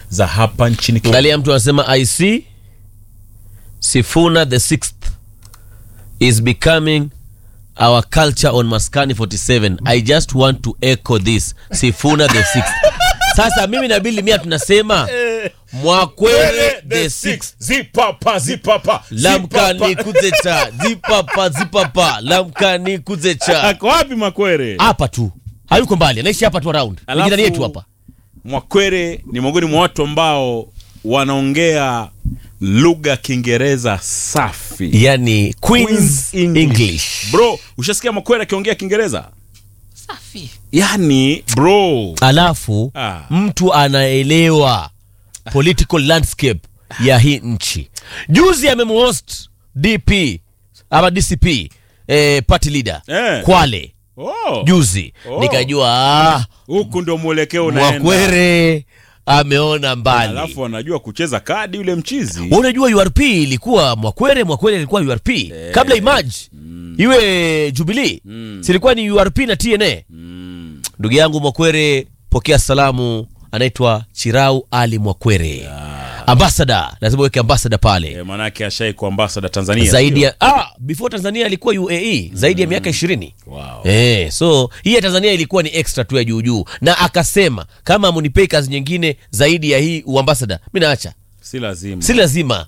za hapa nchini Kenya. angalia mtu anasema i see sifuna the sixth is becoming our culture on maskani 47 i just want to echo this sifuna the sixth sasa mimi na bili mia tunasema mwakwere the sixth Zipapa, zipapa, lamkani zipapa. kuzecha zipapa zipapa lamkani kuzecha Ako wapi Mwakwere? hapa tu hayuko mbali anaishi hapa tu around Alafu- jirani yetu hapa Mwakwere ni miongoni mwa watu ambao wanaongea lugha ya Kiingereza safi. yani queens english, Bro, ushasikia Mwakwere akiongea Kiingereza? Safi. Yani bro, alafu Ah. mtu anaelewa political landscape ya hii nchi juzi amemhost dp ama dcp eh, party leader Eh. kwale oh, juzi Oh. nikajua ah, huku ndio mwelekeo unaenda. mwakwere ameona mbali Alafu anajua kucheza kadi yule mchizi. Wewe unajua urp ilikuwa mwakwere mwakwere ilikuwa urp kabla imaj iwe jubilii silikuwa ni urp na tna ndugu yangu mwakwere pokea salamu anaitwa chirau ali mwakwere ambasada lazima uweke ambasada pale E, manake ashai kwa ambasada Tanzania. zaidi ya ah, before tanzania alikuwa uae zaidi ya miaka ishirini Wow. Eh, so hii ya tanzania ilikuwa ni extra tu ya juujuu na akasema kama amunipei kazi nyingine zaidi ya hii uambasada mi naacha Si lazima. si lazima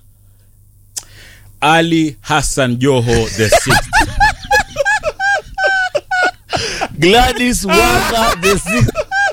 Ali Hassan Joho the sixth. Gladys Wanga the sixth.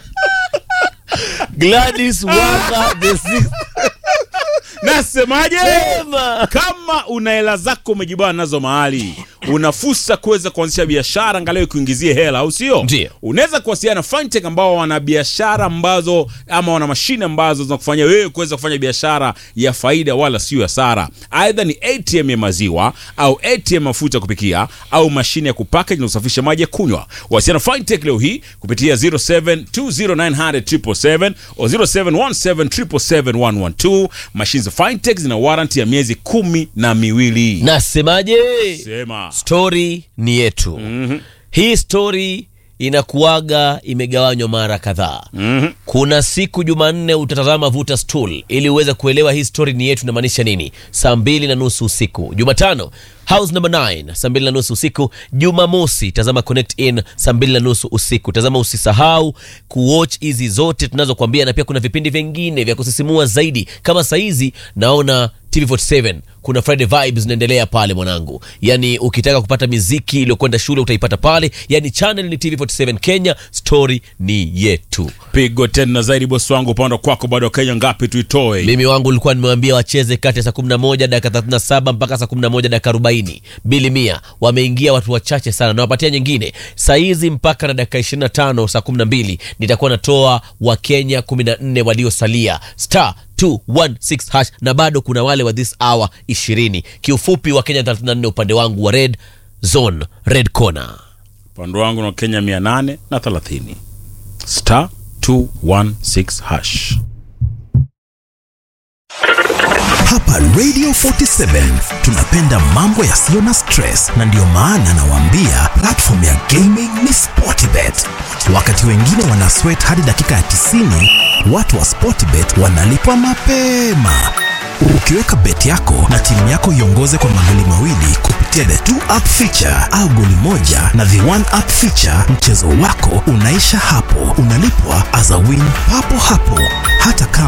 Gladys Wanga the sixth. Nasemaje? Sema. Kama una hela zako umejibana nazo mahali, una fursa kuweza kuanzisha biashara angalau kuingizie hela, au sio? Ndiyo. Unaweza kuwasiliana na Fintech ambao wana biashara ambazo ama wana mashine ambazo zinakufanya wewe kuweza kufanya biashara ya faida wala sio hasara. Aidha ni ATM ya maziwa au ATM ya mafuta ya kupikia au mashine ya kupackage na kusafisha maji ya kunywa. Wasiliana na Fintech leo hii kupitia 0720900777 au 0717771112. Mashine za Fintech zina warranty ya miezi kumi na miwili. nasemaje Sema. stori ni yetu mm-hmm. hii stori inakuwaga imegawanywa mara kadhaa mm-hmm. kuna siku jumanne utatazama vuta stool ili uweze kuelewa hii stori ni yetu inamaanisha nini saa mbili na nusu usiku jumatano house number 9 saa mbili na nusu usiku jumamosi tazama connect in saa mbili na nusu usiku tazama usisahau kuwatch hizi zote tunazokwambia na pia kuna vipindi vingine vya kusisimua zaidi kama sahizi naona tv47 kuna friday vibes zinaendelea pale mwanangu yani ukitaka kupata miziki iliyokwenda shule utaipata pale yani channel ni tv47 kenya story ni yetu Pigo tena zaidi bosi wangu, upande kwako bado wa Kenya ngapi tuitoe? mimi wangu ulikuwa nimewambia wacheze kati ya saa 11 dakika 37 mpaka saa 11 dakika 40 bili mia wameingia watu wachache sana nawapatia nyingine saizi mpaka na dakika 25 saa 12 nitakuwa natoa wakenya 14 waliosalia star 216 hash na bado kuna wale wa this hour 20 kiufupi wakenya 34 upande wangu wa red zone red corner upande wangu na Kenya mia nane na thelathini star 216 hash. Hapa Radio 47 tunapenda mambo yasiyo na stress, na ndiyo maana nawaambia platform ya gaming ni Sportbet. Wakati wengine wana sweat hadi dakika ya 90, watu wa Sportbet wanalipwa mapema. Ukiweka bet yako na timu yako iongoze kwa magoli mawili kupitia the two up feature au goli moja na the one up feature, mchezo wako unaisha hapo, unalipwa as a win papo hapo, hata kama